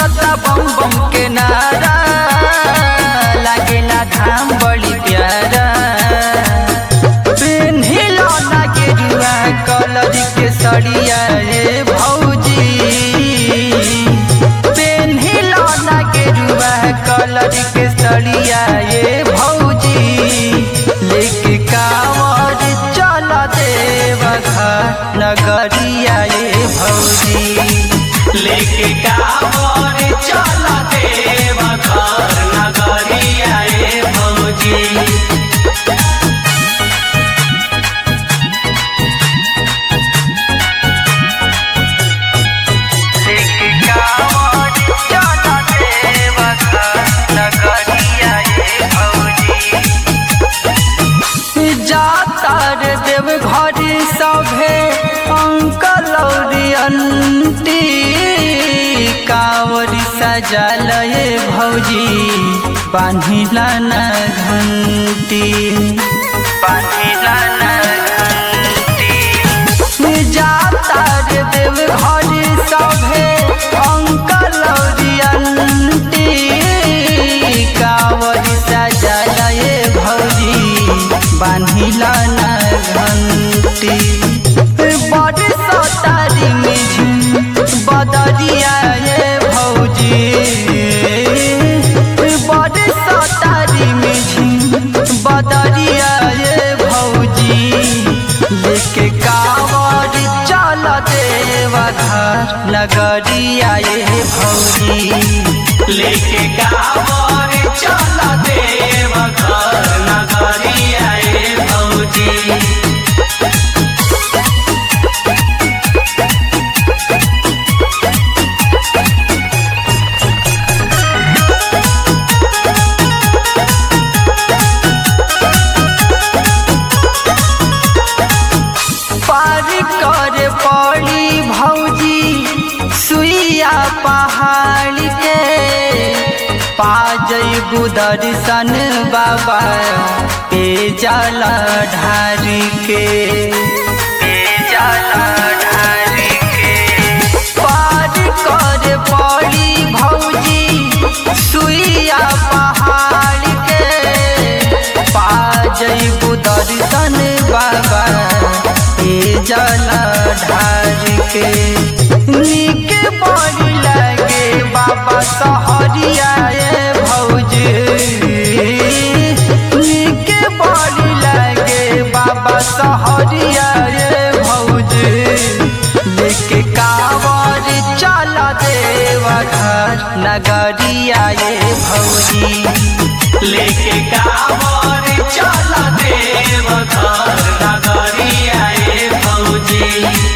गुजता बम बम के नारा लागेला धाम बड़ी प्यारा पेन्हिलो ना गेरुआ कलर के सड़िया रे भौजी पेन्हिलो ना गेरुआ कलर के सड़िया ये भौजी लेके कांवर चल देवघर नगरिया ये भौजी लेके कांवर चल देव घर नगरिया ए भौजी लेके कांवर चल देवघर नगरिया ये भौजी जाता रे देव घर सभे अंकल और अंटी कांवरी सजल ये भौजी बांधिला न घंटी बांधिला न घंटी जाता रे देव घर सभे अंकल और अंटी कांवरी सजल ये भौजी बांधिला न घंटी बड़ सतारी में झुम बदरिया ये भौजी बड़ सतारी में झुम बदरिया ये भौजी लेके कांवर चल देवा घर नगरिया ये भौजी लेके कांवर चल देव घर नगरिया ए भौजी पार कर पड़ी भौजी सुइया पहाड़ के पा जइबू दर्शन बाबा पे जाला ढार के पे जाला ढार के पार कर पड़ी भौजी सुइया पहाड़ के पा जइबू दर्शन बाबा ए जला ढार के नीक बड़ी लगे बाबा सहरिया ए भौजी नीक बड़ी लगे बाबा सहरिया ए भौजी लेके कांवर चल देवा घर नगरिया ए भौजी लेके कांवर चल देव घर नगरिया ए भौजी